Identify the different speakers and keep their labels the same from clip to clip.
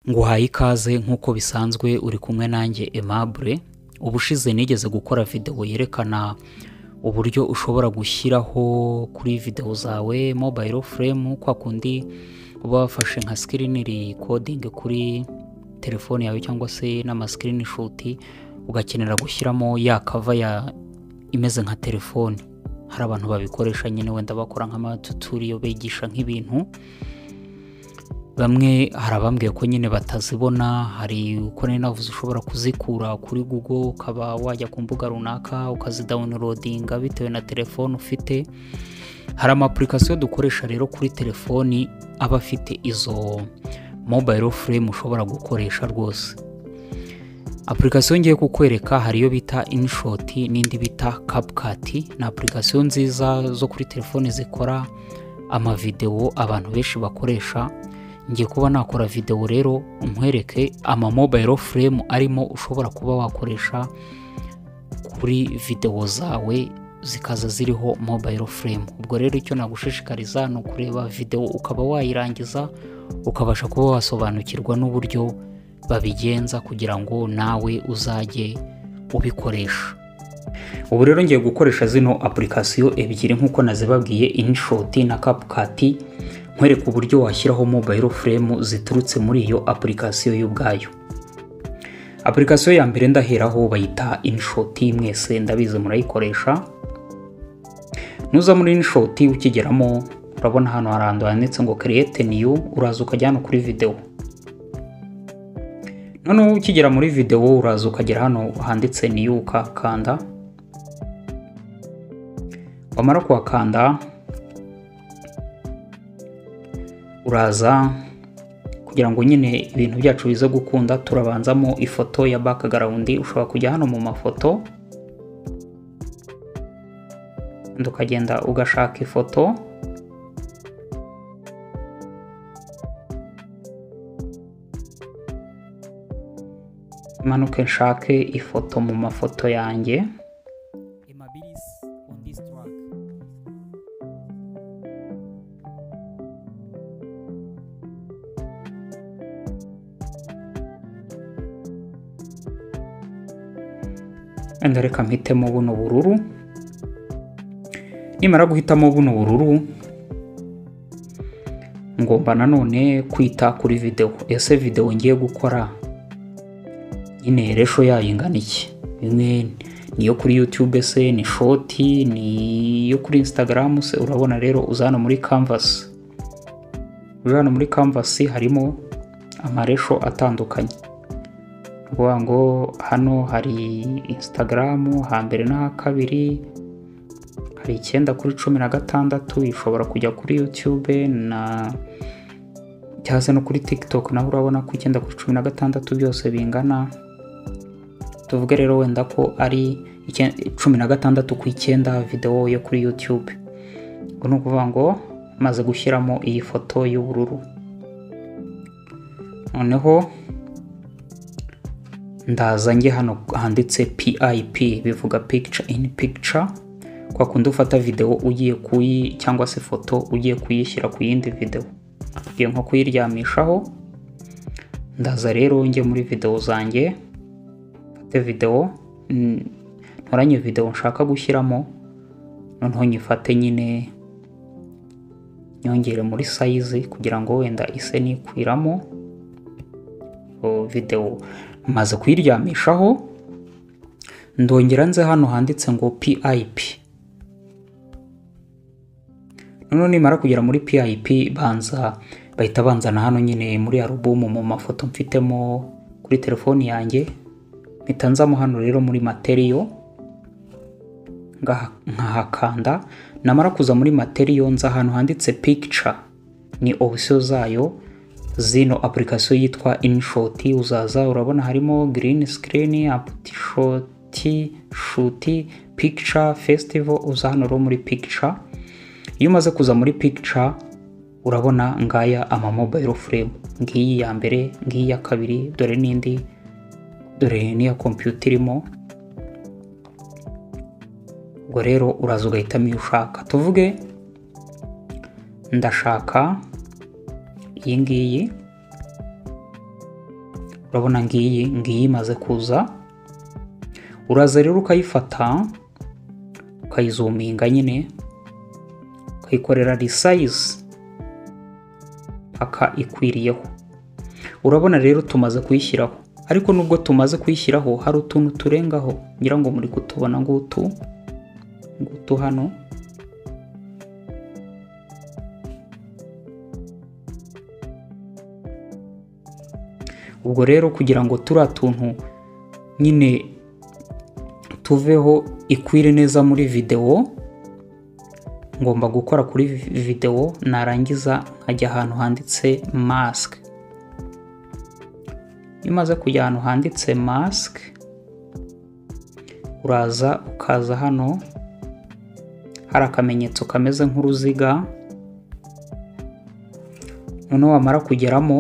Speaker 1: nguhaye ikaze nk'uko bisanzwe uri kumwe nanjye Aimable ubushize nigeze gukora videwo yerekana uburyo ushobora gushyiraho kuri videwo zawe mobile frame kwa kundi uba wafashe nka screen recording kuri telefone yawe cyangwa se n'ama screenshot ugakenera gushyiramo ya kava ya imeze nka telefone hari abantu babikoresha nyine wenda bakora nk'amatuturiyo bigisha nk'ibintu bamwe hari abambwiye ko nyine batazibona hari uko nari navuze ushobora kuzikura kuri google ukaba wajya ku mbuga runaka ukazidawunirodinga bitewe na telefone ufite hari amapurikasiyo dukoresha rero kuri telefoni aba afite izo mobile frame ushobora gukoresha rwose apurikasiyo ngiye kukwereka hari iyo bita inishoti n'indi bita kapukati ni apurikasiyo nziza zo kuri telefoni zikora amavidewo abantu benshi bakoresha ngiye kuba nakora videwo rero nkwereke amamobile frame arimo ushobora kuba wakoresha kuri videwo zawe zikaza ziriho mobile frame ubwo rero icyo nagushishikariza ni ukureba videwo ukaba wayirangiza ukabasha kuba wasobanukirwa n'uburyo babigenza kugira ngo nawe uzajye ubikoresha ubu rero ngiye gukoresha zino apurikasiyo ebyiri nk'uko nazibabwiye inishoti na kapukati nkwereka uburyo washyiraho mobile frame ziturutse muri iyo apurikasiyo y'ubwayo apurikasiyo ya mbere ndaheraho bayita inishoti mwese ndabizi murayikoresha nuza muri inishoti ukigeramo urabona hano hari ahantu handitse ngo create new uraza ukajya hano kuri videwo noneho ukigera muri videwo uraza ukagera hano handitse new ukakanda wamara kuhakanda uraza kugira ngo nyine ibintu byacu bize gukunda turabanzamo ifoto ya background ushobora kujya hano mu mafoto ukagenda ugashaka ifoto manuke nshake ifoto mu mafoto yanjye wenda reka mpitemo buno bururu nimara guhitamo buno bururu ngomba nanone kwita kuri videwo ese videwo ngiye gukora nyine resho yayo ingana iki imwe ni iyo kuri yutube se ni shoti ni iyo kuri insitagaramu se urabona rero uza hano muri kanvasi uri hano muri kanvasi harimo amaresho atandukanye ukuvuga ngo hano hari insitagaramu hambere n'aha kabiri hari icyenda kuri cumi na gatandatu ishobora kujya kuri yutube na cyangwa se no kuri tikitoke naho urabona ko icyenda kuri cumi na gatandatu byose bingana tuvuge rero wenda ko ari cumi na gatandatu ku icyenda videwo yo kuri yutube ubwo ni ukuvuga ngo maze gushyiramo iyi foto y'ubururu noneho ndaza njye hano handitse pip bivuga picture in picture kwa kundi ufata videwo ugiye kuyi cyangwa se ifoto ugiye kuyishyira ku yindi videwo ugiye nko kuyiryamishaho ndaza rero njye muri videwo zanjye mfate videwo ntoranye videwo nshaka gushyiramo noneho nyifate nyine nyongere muri sayizi kugira ngo wenda ise nikwiramo videwo maze kuyiryamishaho ndongera nze hano handitse ngo pip noneho nimara kugera muri pip banza bahita banzana hano nyine muri alubumu mu mafoto mfitemo kuri telefoni yanjye mpita nzamo hano rero muri materiyo nkahakanda namara kuza muri materiyo nza ahantu handitse picture ni opisiyo zayo zino apurikasiyo yitwa inishoti uzaza urabona harimo girini sikirini aputishoti shuti pikica fesitivo uza hano rero muri pikica iyo umaze kuza muri pikica urabona ngaya amamobayiro furemu ngiyi ya mbere ngiyi ya kabiri dore n'indi dore n'iya kompiyuta irimo ubwo rero uraza ugahitamo iyo ushaka tuvuge ndashaka iyi ngiyi urabona ngiyi ngiyi imaze kuza uraza rero ukayifata ukayizuminga nyine ukayikorera risayizi paka ikwiriyeho urabona rero tumaze kuyishyiraho ariko nubwo tumaze kuyishyiraho hari utuntu turengaho ngira ngo muri kutubona ngutu ngutu hano ubwo rero kugira ngo turiya tuntu nyine tuveho ikwire neza muri videwo ngomba gukora kuri videwo narangiza nkajya ahantu handitse masike iyo umaze kujya ahantu handitse masike uraza ukaza hano hari akamenyetso kameze nk'uruziga noneho wamara kugeramo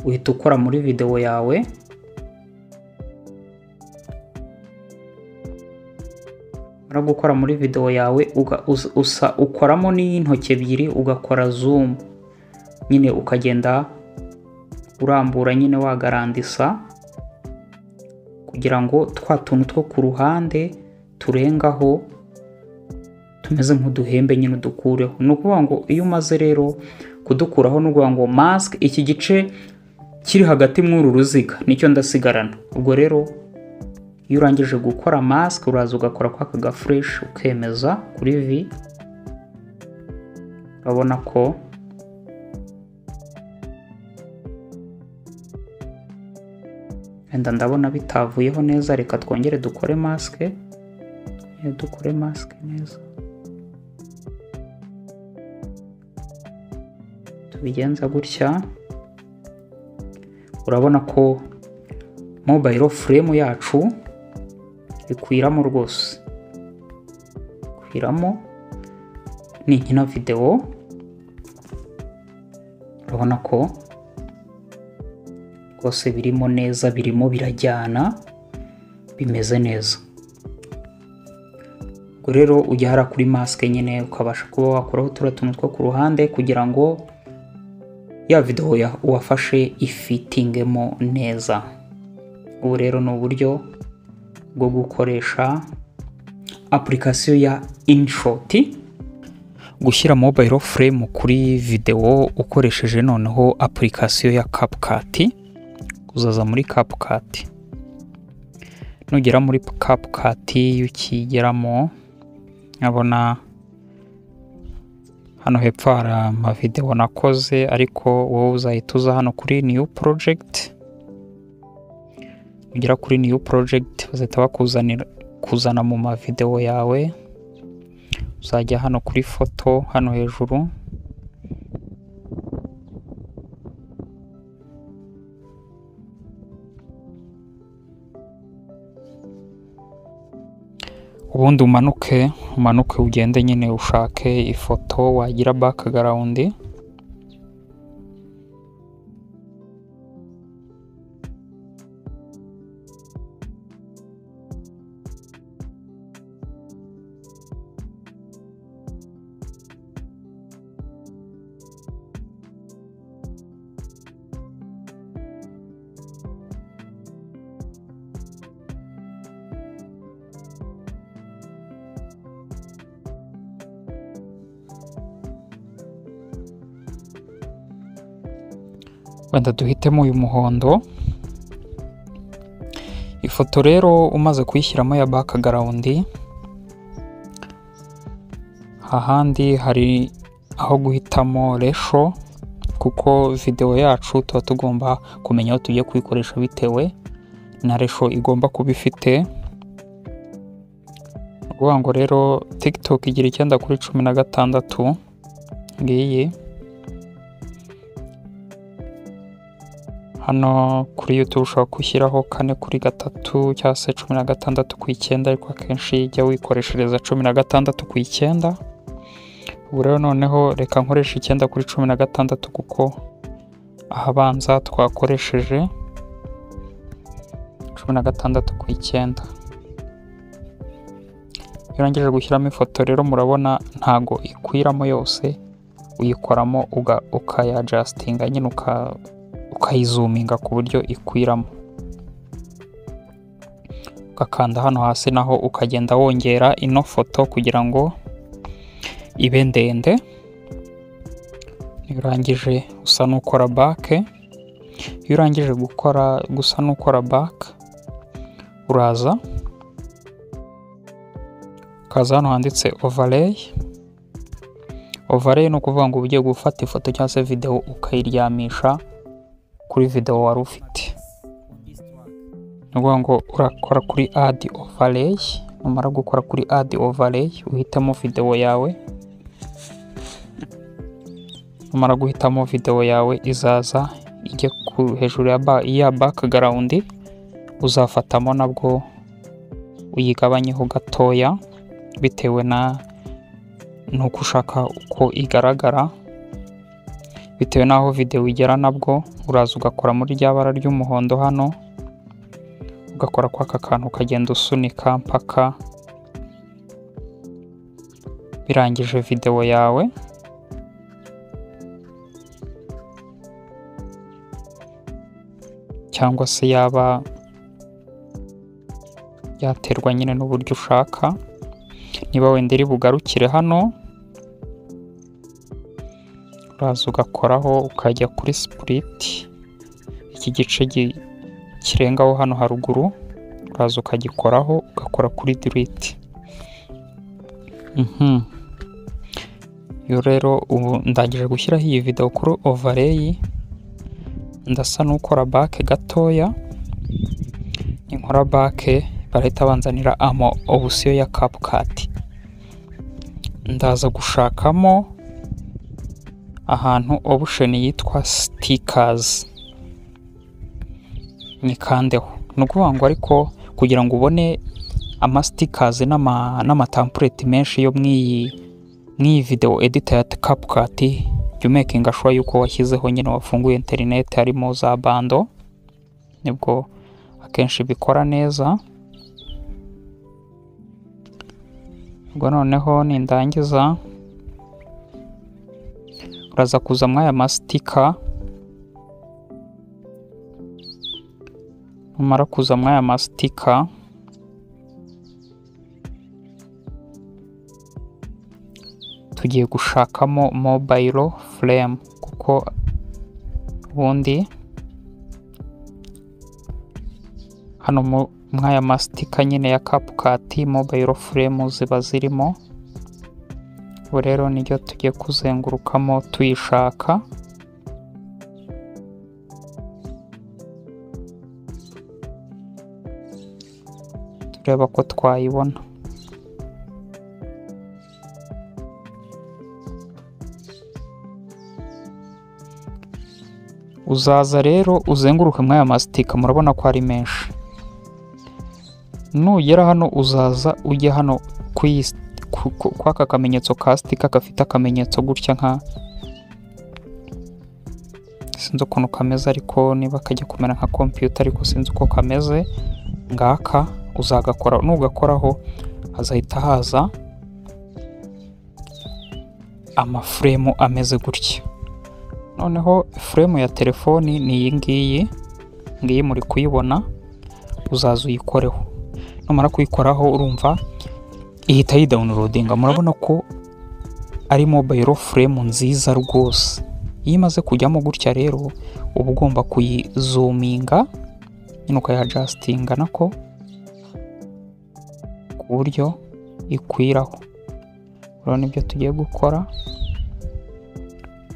Speaker 1: uhita ukora muri videwo yawe umara gukora muri videwo yawe usa ukoramo n'iy'intoki ebyiri ugakora zoom nyine ukagenda urambura nyine wagarandisa kugira ngo twa tuntu two ku ruhande turengaho tumeze nk'uduhembe nyine udukureho ni ukuvuga ngo iyo umaze rero kudukuraho ni ukuvuga ngo masike iki gice kiri hagati muri uru ruziga nicyo ndasigarana ubwo rero iyo urangije gukora masike uraza ugakora kwa kaga fureshi ukemeza kuri vi urabona ko wenda ndabona bitavuyeho neza reka twongere dukore masike dukore masike neza tubigenza gutya urabona ko mobayiro furemu yacu ikwiramo rwose ikwiramo ni inkina videwo urabona ko rwose birimo neza birimo birajyana bimeze neza ubwo rero ujya hara kuri masike nyine ukabasha kuba wakuraho turiya tuntu two ku ruhande kugira ngo ya videwo wafashe ifitingemo neza ubu rero ni uburyo bwo gukoresha apurikasiyo ya inshoti gushyira mobayiro furemu kuri videwo ukoresheje noneho apurikasiyo ya kapukati uzaza muri kapukati nugera muri kapukati ukigeramo nkabona hano hepfo hari amavidewo nakoze ariko wowe uzahita uza hano kuri new project ugera kuri new project bazahita bakuzanira kuzana mu mavidewo yawe uzajya hano kuri foto hano hejuru ubundi umanuke umanuke ugende nyine ushake ifoto wagira background wenda duhitemo uyu muhondo ifoto rero umaze kuyishyiramo ya bakagaraundi ahandi hari aho guhitamo resho kuko videwo yacu tuba tugomba kumenya aho tugiye kuyikoresha bitewe na resho igomba kuba ifite ni ukuvuga ngo rero tiktok igira icyenda kuri cumi na gatandatu ngiyi hano kuri YouTube ushobora gushyiraho kane kuri gatatu cyangwa se cumi na gatandatu ku icyenda ariko akenshi jya wikoreshereza cumi na gatandatu ku icyenda ubu rero noneho reka nkoresha icyenda kuri cumi na gatandatu kuko ahabanza twakoresheje cumi na gatandatu ku icyenda iyo urangije gushyiramo ifoto rero murabona ntago ikwiramo yose uyikoramo ukayajasitinga nyine uka ukayizuminga ku buryo ikwiramo ugakanda hano hasi naho ukagenda wongera ino foto kugira ngo ibe ndende iyo urangije usa n'ukora bake iyo urangije gukora gusa n'ukora bake uraza ukaza hano handitse overlay overlay ni ukuvuga ngo ugiye gufata ifoto cyangwa se videwo ukayiryamisha kuri videwo wari ufite ni ukuvuga ngo urakora kuri adi overlay numara gukora kuri adi overlay uhitamo videwo yawe numara guhitamo videwo yawe izaza ijya hejuru ya background uzafatamo nabwo uyigabanyeho gatoya bitewe na nuko ushaka uko igaragara bitewe n'aho videwo igera nabwo uraza ugakora muri rya bara ry'umuhondo hano ugakora kwa aka kantu ukagenda usunika mpaka birangije videwo yawe cyangwa se yaba yaterwa nyine n'uburyo ushaka niba wenda iri bugarukire hano uraza ugakoraho ukajya kuri sipuriti iki gice kirengaho hano haruguru uraza ukagikoraho ugakora kuri diriti iyo rero ubu ndangije gushyiraho iyi videwo kuri ovareyi ndasa n'ukora bake gatoya inkora bake barahita banzanira ama obusiyo ya kapukati ndaza gushakamo ahantu obusheni yitwa sitikazi nikandeho ni ukuvuga ngo ariko kugira ngo ubone amasitikazi n'amatampureti menshi yo mu iyi videwo edita ya kapukati jya umekinga shuwa yuko washyizeho nyine wafunguye interineti harimo za bando nibwo akenshi bikora neza ubwo noneho nindangiza uraza kuza muri aya masitika numara kuza muri aya masitika tugiye gushakamo mobayiro furemu kuko ubundi hano mwaya masitika nyine ya kapukati mobayiro furemu ziba zirimo ubu rero niryo tugiye kuzengurukamo tuyishaka tureba ko twayibona uzaza rero uzenguruke muri aya masitika murabona ko ari menshi nugera hano uzaza ujye hano kw'aka kamenyetso ka sitika gafite akamenyetso gutya nka sinzi ukuntu kameze ariko niba kajya kumera nka kompiyuta ariko sinzi uko kameze ngaka uzagakora nugakoraho hazahita haza amafuremu ameze gutya noneho furemu ya telefoni ni iyi ngiyi ngiyi muri kuyibona uzaza uyikoreho numara kuyikoraho urumva ihita yidawunirodinga murabona ko ari mobayiro furemu nziza rwose iyo imaze kujyamo gutya rero uba ugomba kuyizuminga nyine ukayajasitinga nako ku buryo ikwiraho urabona ibyo tugiye gukora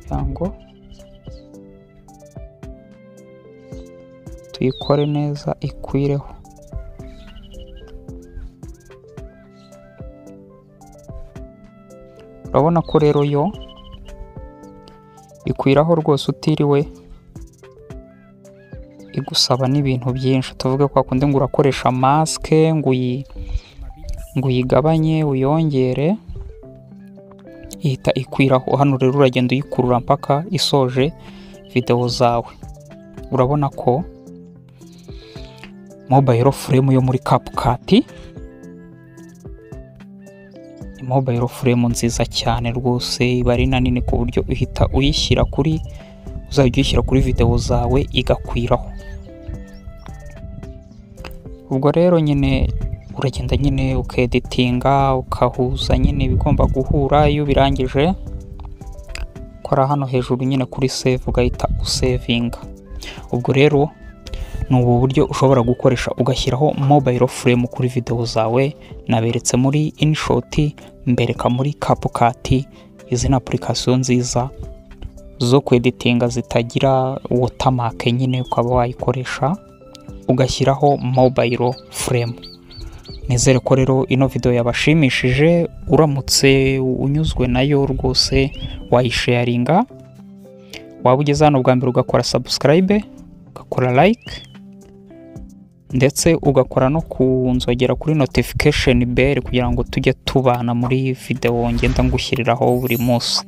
Speaker 1: kugira ngo tuyikore neza ikwireho urabona ko rero yo ikwiraho rwose utiriwe igusaba n'ibintu byinshi tuvuge ko kundi ngo urakoresha masike ngo uyigabanye uyongere ihita ikwiraho hano rero uragenda uyikurura mpaka isoje videwo zawe urabona ko mobayiro furemu yo muri kapukati ni mobayiro furemu nziza cyane rwose iba ari na nini ku buryo uhita uyishyira kuri uzajya uyishyira kuri videwo zawe igakwiraho ubwo rero nyine uragenda nyine ukeditinga ukahuza nyine ibigomba guhura iyo ubirangije ukora hano hejuru nyine kuri save ugahita usevinga ubwo rero ni ubu buryo ushobora gukoresha ugashyiraho mobile frame kuri videwo zawe naberetse muri InShot mbereka muri CapCut izi ni application nziza zo kweditinga zitagira watermark nyine ukaba wayikoresha ugashyiraho mobile frame nizere ko rero ino video yabashimishije uramutse unyuzwe nayo rwose wayisharinga waba ugeze hano bwa mbere ugakora subscribe ugakora like ndetse ugakora no kunzogera kuri notification bell kugira ngo tujye tubana muri video ngenda ngushyiriraho buri munsi